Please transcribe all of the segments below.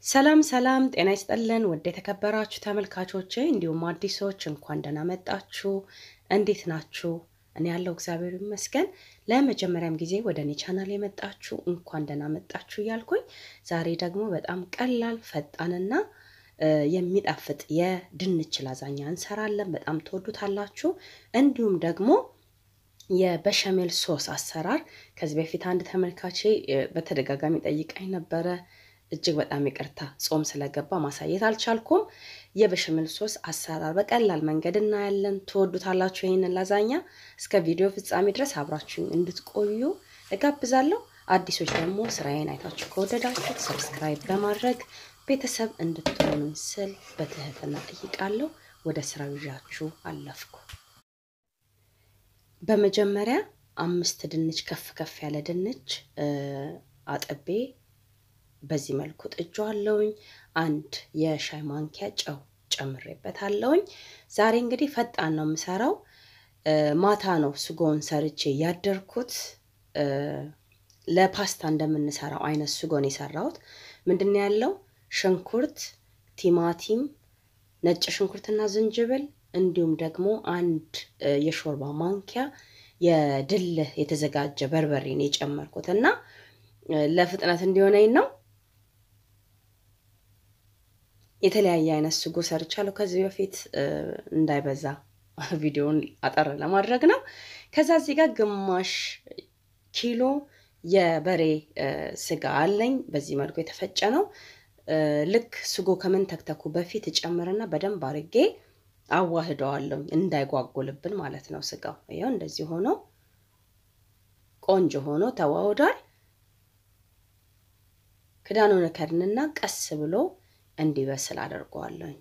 ሰላም ሰላም፣ ጤና ይስጥልን ውድ የተከበራችሁ ተመልካቾቼ እንዲሁም አዲሶች እንኳን ደህና መጣችሁ። እንዴት ናችሁ? እኔ ያለው እግዚአብሔር ይመስገን። ለመጀመሪያም ጊዜ ወደ እኔ ቻናል የመጣችሁ እንኳን ደህና መጣችሁ እያልኩኝ ዛሬ ደግሞ በጣም ቀላል ፈጣንና የሚጣፍጥ የድንች ላዛኛ እንሰራለን። በጣም ትወዱታላችሁ። እንዲሁም ደግሞ የበሸሜል ሶስ አሰራር ከዚህ በፊት አንድ ተመልካቼ በተደጋጋሚ ጠይቃኝ ነበረ። እጅግ በጣም ይቅርታ ጾም ስለገባ ማሳየት አልቻልኩም። የበሸሜል ሶስ አሰራር በቀላል መንገድ እናያለን። ትወዱታላችሁ ይህንን ላዛኛ። እስከ ቪዲዮ ፍጻሜ ድረስ አብራችሁኝ እንድትቆዩ እጋብዛለሁ። አዲሶች ደግሞ ስራዬን አይታችሁ ከወደዳችሁት ሰብስክራይብ በማድረግ ቤተሰብ እንድትሆኑ ስል በትህትና ጠይቃለሁ። ወደ ስራው ይዣችሁ አለፍኩ። በመጀመሪያ አምስት ድንች ከፍ ከፍ ያለ ድንች አጥቤ በዚህ መልኩ ጥጄዋለሁኝ። አንድ የሻይ ማንኪያ ጨው ጨምሬበታለሁኝ። ዛሬ እንግዲህ ፈጣን ነው የምሰራው። ማታ ነው ስጎን ሰርቼ ያደርኩት። ለፓስታ እንደምንሰራው አይነት ስጎን የሰራሁት ምንድን ነው ያለው ሽንኩርት፣ ቲማቲም፣ ነጭ ሽንኩርትና ዝንጅብል እንዲሁም ደግሞ አንድ የሾርባ ማንኪያ የድልህ የተዘጋጀ በርበሬን የጨመርኩት እና ለፍጥነት እንዲሆነኝ ነው። የተለያየ አይነት ስጎ ሰርቻለሁ ከዚህ በፊት እንዳይበዛ ቪዲዮውን አጠር ለማድረግ ነው። ከዛ እዚህ ጋር ግማሽ ኪሎ የበሬ ስጋ አለኝ። በዚህ መልኩ የተፈጨ ነው። ልክ ስጎ ከመንተክተኩ በፊት እጨምርና በደንብ አርጌ አዋህደዋለሁ እንዳይጓጉልብን ማለት ነው። ስጋው ይኸው እንደዚህ ሆኖ ቆንጆ ሆኖ ተዋህዷል። ክዳኑን ከድንና ቀስ ብሎ እንዲበስል አደርገዋለሁኝ።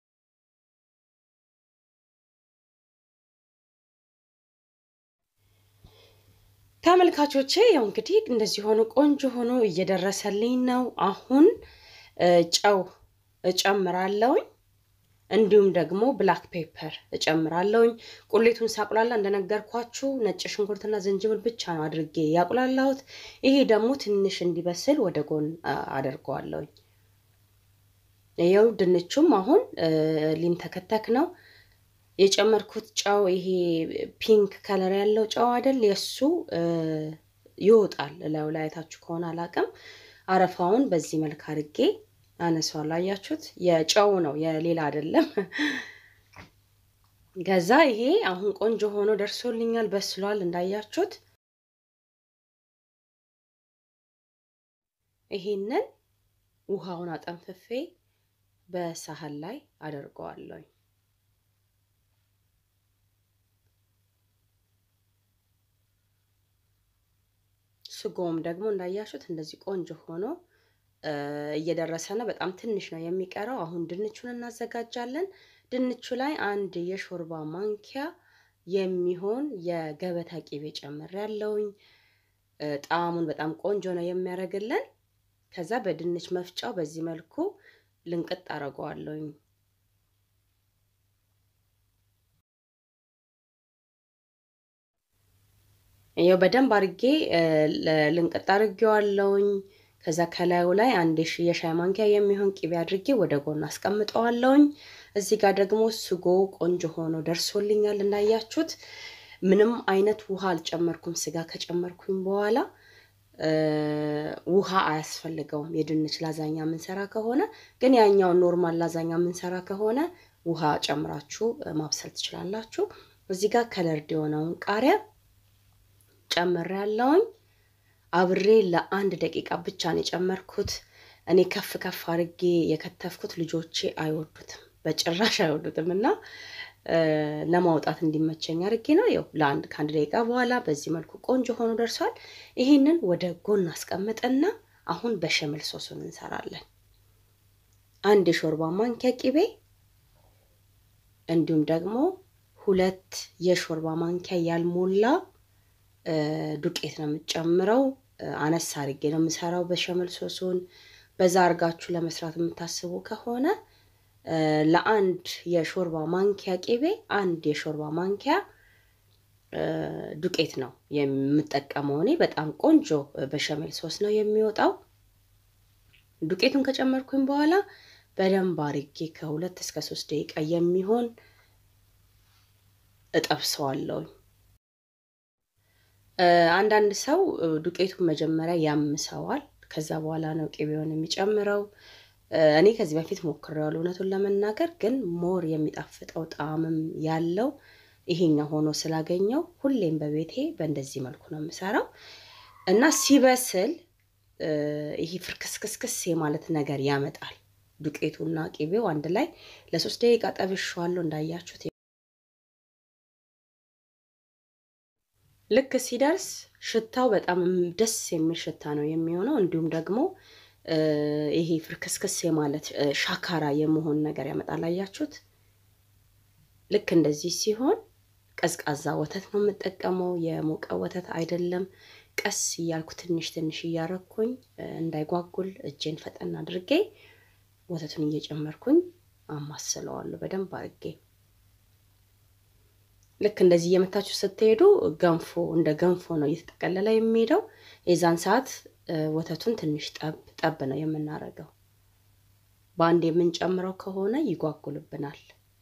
ተመልካቾቼ ያው እንግዲህ እንደዚህ ሆኖ ቆንጆ ሆኖ እየደረሰልኝ ነው። አሁን ጨው እጨምራለሁኝ እንዲሁም ደግሞ ብላክ ፔፐር እጨምራለሁኝ። ቁሌቱን ሳቁላላ እንደነገርኳችሁ ነጭ ሽንኩርትና ዝንጅብል ብቻ ነው አድርጌ ያቁላላሁት። ይሄ ደግሞ ትንሽ እንዲበስል ወደ ጎን አደርገዋለሁኝ። ይኸው ድንቹም አሁን ሊንተከተክ ነው። የጨመርኩት ጨው ይሄ ፒንክ ከለር ያለው ጨው አይደል? የእሱ ይወጣል ላዩ ላይ አይታችሁ ከሆነ አላቅም። አረፋውን በዚህ መልክ አድርጌ አነሷል። አያችሁት? የጨው ነው የሌላ አይደለም። ከዛ ይሄ አሁን ቆንጆ ሆኖ ደርሶልኛል፣ በስሏል እንዳያችሁት። ይሄንን ውሃውን አጠንፍፌ በሳህን ላይ አደርገዋለሁ። ስጎም ደግሞ እንዳያችሁት እንደዚህ ቆንጆ ሆኖ እየደረሰ ነው። በጣም ትንሽ ነው የሚቀረው። አሁን ድንቹን እናዘጋጃለን። ድንቹ ላይ አንድ የሾርባ ማንኪያ የሚሆን የገበታ ቂቤ ጨምሬያለሁኝ። ጣዕሙን በጣም ቆንጆ ነው የሚያደርግልን። ከዛ በድንች መፍጫው በዚህ መልኩ ልንቅጥ አደርገዋለሁኝ። ይኸው በደንብ አድርጌ ልንቅጥ አድርጌዋለሁኝ። ከዛ ከላዩ ላይ አንድ የሻይ ማንኪያ የሚሆን ቂቤ አድርጌ ወደ ጎን አስቀምጠዋለሁኝ። እዚህ ጋር ደግሞ ስጎ ቆንጆ ሆኖ ደርሶልኛል እንዳያችሁት። ምንም አይነት ውሃ አልጨመርኩም። ስጋ ከጨመርኩኝ በኋላ ውሃ አያስፈልገውም። የድንች ላዛኛ የምንሰራ ከሆነ ግን ያኛውን ኖርማል ላዛኛ የምንሰራ ከሆነ ውሃ ጨምራችሁ ማብሰል ትችላላችሁ። እዚህ ጋር ከለርድ የሆነውን ቃሪያ ጨምሬያለሁኝ። አብሬ ለአንድ ደቂቃ ብቻ ነው የጨመርኩት። እኔ ከፍ ከፍ አድርጌ የከተፍኩት ልጆቼ አይወዱትም፣ በጭራሽ አይወዱትም እና ለማውጣት እንዲመቸኝ አድርጌ ነው። ይኸው ለአንድ ከአንድ ደቂቃ በኋላ በዚህ መልኩ ቆንጆ ሆኖ ደርሷል። ይህንን ወደ ጎን አስቀምጥና አሁን በሸሜል ሶሱን እንሰራለን። አንድ የሾርባ ማንኪያ ቂቤ እንዲሁም ደግሞ ሁለት የሾርባ ማንኪያ ያልሞላ ዱቄት ነው የምጨምረው። አነስ አድርጌ ነው የምሰራው በሸሜል ሶሱን። በዛ አድርጋችሁ ለመስራት የምታስቡ ከሆነ ለአንድ የሾርባ ማንኪያ ቂቤ አንድ የሾርባ ማንኪያ ዱቄት ነው የምጠቀመው። እኔ በጣም ቆንጆ በሸሜል ሶስ ነው የሚወጣው። ዱቄቱን ከጨመርኩኝ በኋላ በደንብ አርጌ ከሁለት እስከ ሶስት ደቂቃ የሚሆን እጠብሰዋለሁኝ። አንዳንድ ሰው ዱቄቱን መጀመሪያ ያምሰዋል፣ ከዛ በኋላ ነው ቅቤውን የሚጨምረው። እኔ ከዚህ በፊት ሞክሬዋለሁ እውነቱን ለመናገር ግን ሞር የሚጣፍጠው ጣዕምም ያለው ይሄኛው ሆኖ ስላገኘው ሁሌም በቤቴ በእንደዚህ መልኩ ነው የምሰራው እና ሲበስል ይሄ ፍርክስክስክስ የማለት ነገር ያመጣል። ዱቄቱና ቅቤው አንድ ላይ ለሶስት ደቂቃ ጠብሼዋለሁ እንዳያችሁት። ልክ ሲደርስ ሽታው በጣም ደስ የሚል ሽታ ነው የሚሆነው። እንዲሁም ደግሞ ይሄ ፍርክስክስ የማለት ሻካራ የመሆን ነገር ያመጣል። አያችሁት? ልክ እንደዚህ ሲሆን ቀዝቃዛ ወተት ነው የምጠቀመው፣ የሞቀ ወተት አይደለም። ቀስ እያልኩ ትንሽ ትንሽ እያረኩኝ እንዳይጓጉል እጄን ፈጠን አድርጌ ወተቱን እየጨመርኩኝ አማስለዋለሁ በደንብ አድርጌ። ልክ እንደዚህ እየመታችሁ ስትሄዱ ገንፎ እንደ ገንፎ ነው እየተጠቀለለ የሚሄደው። የዛን ሰዓት ወተቱን ትንሽ ጠብ ጠብ ነው የምናደርገው። በአንድ የምንጨምረው ከሆነ ይጓጉልብናል።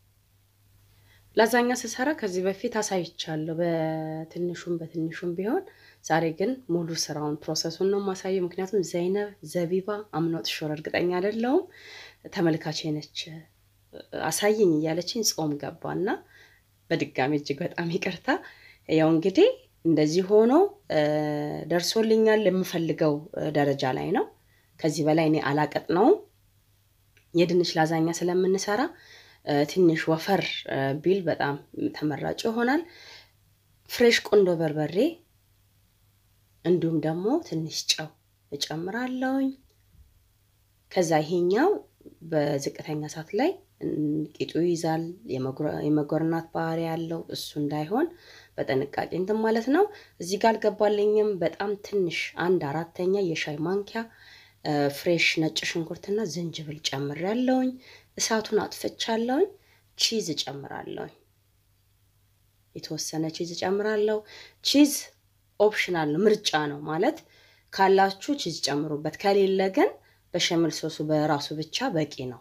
ላዛኛ ስሰራ ከዚህ በፊት አሳይቻለሁ፣ በትንሹም በትንሹም ቢሆን። ዛሬ ግን ሙሉ ስራውን ፕሮሰሱን ነው ማሳየው። ምክንያቱም ዘይነብ ዘቢባ አምኖት ሾር እርግጠኛ አይደለሁም ተመልካቼ ነች አሳይኝ እያለችኝ ጾም ገባና በድጋሚ እጅግ በጣም ይቅርታ። ያው እንግዲህ እንደዚህ ሆኖ ደርሶልኛል። የምፈልገው ደረጃ ላይ ነው። ከዚህ በላይ እኔ አላቀጥነውም። የድንች ላዛኛ ስለምንሰራ ትንሽ ወፈር ቢል በጣም ተመራጭ ይሆናል። ፍሬሽ ቆንዶ በርበሬ እንዲሁም ደግሞ ትንሽ ጨው እጨምራለሁኝ። ከዛ ይሄኛው በዝቅተኛ እሳት ላይ ቂጡ ይይዛል። የመጎርናት ባህሪ ያለው እሱ እንዳይሆን በጥንቃቄ እንትን ማለት ነው። እዚህ ጋር አልገባልኝም። በጣም ትንሽ አንድ አራተኛ የሻይ ማንኪያ ፍሬሽ ነጭ ሽንኩርትና ዝንጅብል ጨምሬያለሁኝ። እሳቱን አጥፍቻለሁኝ። ቺዝ እጨምራለሁኝ። የተወሰነ ቺዝ እጨምራለሁ። ቺዝ ኦፕሽናል ነው፣ ምርጫ ነው ማለት ካላችሁ ቺዝ ጨምሩበት፣ ከሌለ ግን በሸምል ሶሱ በራሱ ብቻ በቂ ነው።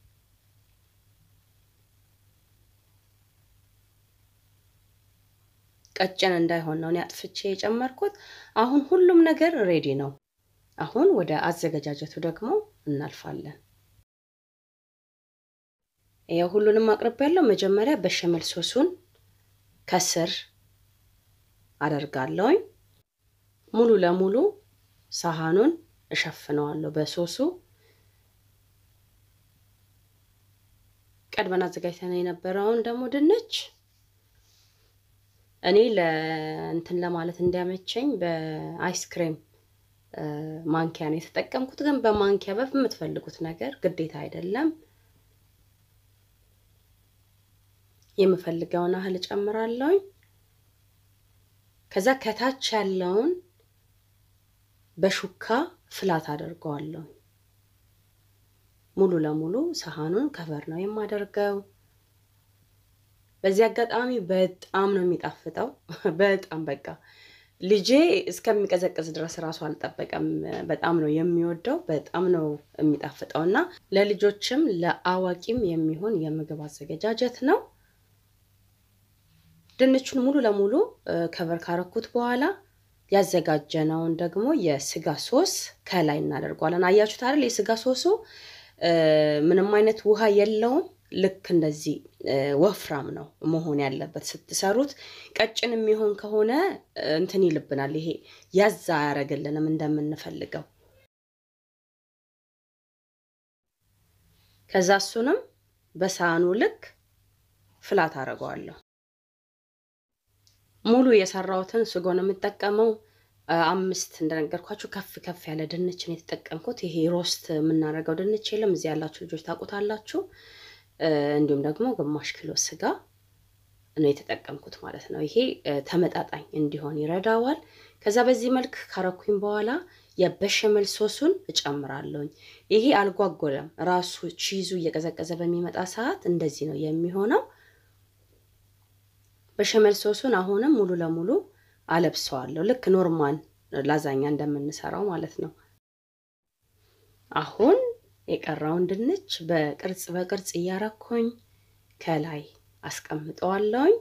ቀጭን እንዳይሆን ነው እኔ አጥፍቼ የጨመርኩት። አሁን ሁሉም ነገር ሬዲ ነው። አሁን ወደ አዘገጃጀቱ ደግሞ እናልፋለን። ያው ሁሉንም አቅርብ ያለው መጀመሪያ በሸመል ሶሱን ከስር አደርጋለሁኝ። ሙሉ ለሙሉ ሳህኑን እሸፍነዋለሁ በሶሱ። ቀድመን አዘጋጅተን የነበረውን ደግሞ ድንች እኔ ለእንትን ለማለት እንዲያመቸኝ በአይስክሬም ማንኪያ ነው የተጠቀምኩት። ግን በማንኪያ በምትፈልጉት ነገር ግዴታ አይደለም። የምፈልገውን ያህል እጨምራለሁኝ። ከዛ ከታች ያለውን በሹካ ፍላት አደርገዋለሁ። ሙሉ ለሙሉ ሰሃኑን ከቨር ነው የማደርገው። በዚህ አጋጣሚ በጣም ነው የሚጣፍጠው። በጣም በቃ ልጄ እስከሚቀዘቅዝ ድረስ እራሱ አልጠበቀም። በጣም ነው የሚወደው። በጣም ነው የሚጣፍጠው እና ለልጆችም ለአዋቂም የሚሆን የምግብ አዘገጃጀት ነው። ድንቹን ሙሉ ለሙሉ ከቨር ካረኩት በኋላ ያዘጋጀነውን ደግሞ የስጋ ሶስ ከላይ እናደርገዋለን። አያችሁት አይደል? የስጋ ሶሱ ምንም አይነት ውሃ የለውም። ልክ እንደዚህ ወፍራም ነው መሆን ያለበት ስትሰሩት። ቀጭን የሚሆን ከሆነ እንትን ይልብናል። ይሄ ያዛ አያደርግልንም እንደምንፈልገው። ከዛ እሱንም በሳህኑ ልክ ፍላት አደርገዋለሁ። ሙሉ የሰራሁትን ስጎ ነው የምጠቀመው። አምስት እንደነገርኳችሁ ከፍ ከፍ ያለ ድንችን የተጠቀምኩት። ይሄ ሮስት የምናደርገው ድንች የለም እዚህ ያላችሁ ልጆች ታውቁታላችሁ። እንዲሁም ደግሞ ግማሽ ኪሎ ስጋ ነው የተጠቀምኩት ማለት ነው። ይሄ ተመጣጣኝ እንዲሆን ይረዳዋል። ከዛ በዚህ መልክ ካረኩኝ በኋላ የበሸመል ሶሱን እጨምራለሁኝ። ይሄ አልጓጎለም። ራሱ ቺዙ እየቀዘቀዘ በሚመጣ ሰዓት እንደዚህ ነው የሚሆነው። በሸመል ሶሱን አሁንም ሙሉ ለሙሉ አለብሰዋለሁ። ልክ ኖርማል ላዛኛ እንደምንሰራው ማለት ነው። አሁን የቀረውን ድንች በቅርጽ በቅርጽ እያረኩኝ ከላይ አስቀምጠዋለሁኝ።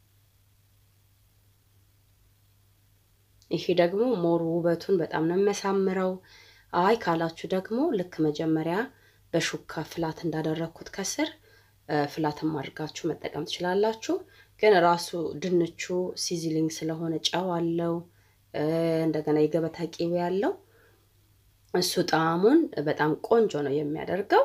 ይሄ ደግሞ ሞር ውበቱን በጣም ነው የሚያሳምረው። አይ ካላችሁ ደግሞ ልክ መጀመሪያ በሹካ ፍላት እንዳደረግኩት ከስር ፍላትም አድርጋችሁ መጠቀም ትችላላችሁ። ግን ራሱ ድንቹ ሲዝሊንግ ስለሆነ ጨው አለው፣ እንደገና የገበታ ቂቤ ያለው እሱ ጣዕሙን በጣም ቆንጆ ነው የሚያደርገው።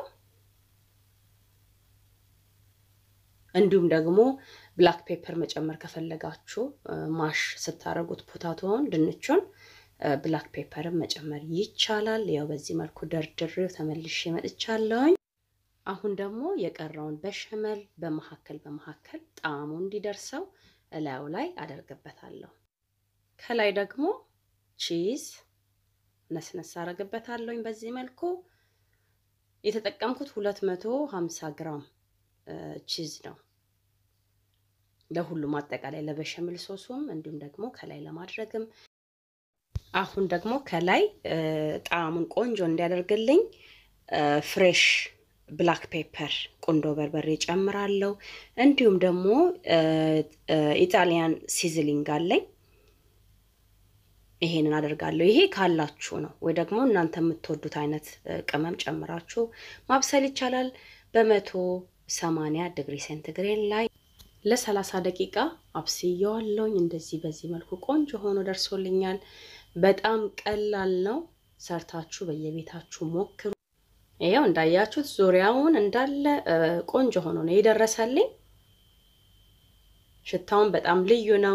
እንዲሁም ደግሞ ብላክ ፔፐር መጨመር ከፈለጋችሁ ማሽ ስታደርጉት ፖታቶውን ድንቹን ብላክ ፔፐርን መጨመር ይቻላል። ያው በዚህ መልኩ ደርድሬው ተመልሼ መጥቻለሁኝ። አሁን ደግሞ የቀረውን በሸመል በመካከል በመካከል ጣዕሙ እንዲደርሰው እላዩ ላይ አደርግበታለሁ። ከላይ ደግሞ ቺዝ ነስነስ አደርግበታለሁኝ። በዚህ መልኩ የተጠቀምኩት ሁለት መቶ ሀምሳ ግራም ቺዝ ነው ለሁሉም አጠቃላይ ለበሸምል ሶሱም እንዲሁም ደግሞ ከላይ ለማድረግም። አሁን ደግሞ ከላይ ጣዕሙን ቆንጆ እንዲያደርግልኝ ፍሬሽ ብላክ ፔፐር ቁንዶ በርበሬ ጨምራለሁ። እንዲሁም ደግሞ ኢጣሊያን ሲዝሊንግ አለኝ ይሄንን አደርጋለሁ። ይሄ ካላችሁ ነው ወይ ደግሞ እናንተ የምትወዱት አይነት ቅመም ጨምራችሁ ማብሰል ይቻላል። በመቶ ሰማንያ ዲግሪ ሴንቲግሬድ ላይ ለሰላሳ ደቂቃ አብስየዋለሁኝ። እንደዚህ በዚህ መልኩ ቆንጆ ሆኖ ደርሶልኛል። በጣም ቀላል ነው። ሰርታችሁ በየቤታችሁ ሞክሩ። ይኸው እንዳያችሁት ዙሪያውን እንዳለ ቆንጆ ሆኖ ነው የደረሰልኝ። ሽታውን በጣም ልዩ ነው።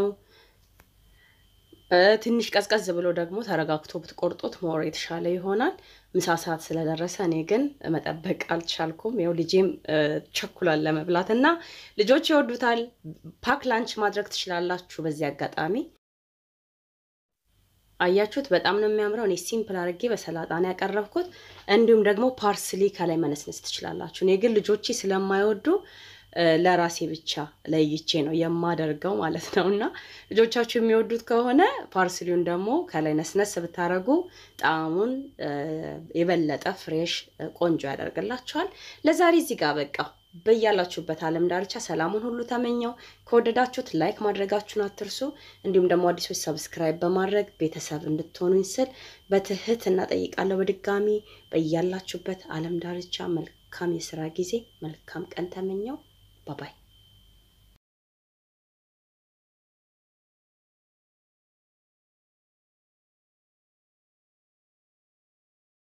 ትንሽ ቀዝቀዝ ብሎ ደግሞ ተረጋግቶ ብትቆርጡት ሞር የተሻለ ይሆናል። ምሳ ሰዓት ስለደረሰ እኔ ግን መጠበቅ አልቻልኩም። ያው ልጄም ቸኩላል ለመብላት እና ልጆች ይወዱታል። ፓክ ላንች ማድረግ ትችላላችሁ። በዚህ አጋጣሚ አያችሁት፣ በጣም ነው የሚያምረው። እኔ ሲምፕል አድርጌ በሰላጣ ነው ያቀረብኩት። እንዲሁም ደግሞ ፓርስሊ ከላይ መነስነስ ትችላላችሁ። እኔ ግን ልጆቼ ስለማይወዱ ለራሴ ብቻ ለይቼ ነው የማደርገው ማለት ነው። እና ልጆቻችሁ የሚወዱት ከሆነ ፓርስሊውን ደግሞ ከላይ ነስነስ ብታደርጉ ጣዕሙን የበለጠ ፍሬሽ ቆንጆ ያደርግላችኋል። ለዛሬ እዚህ ጋር በቃ በያላችሁበት ዓለም ዳርቻ ሰላሙን ሁሉ ተመኘው። ከወደዳችሁት ላይክ ማድረጋችሁን አትርሱ። እንዲሁም ደግሞ አዲሶች ሰብስክራይብ በማድረግ ቤተሰብ እንድትሆኑኝ ስል በትህትና ጠይቃለሁ። በድጋሚ በያላችሁበት ዓለም ዳርቻ መልካም የስራ ጊዜ፣ መልካም ቀን ተመኘው። ባባይ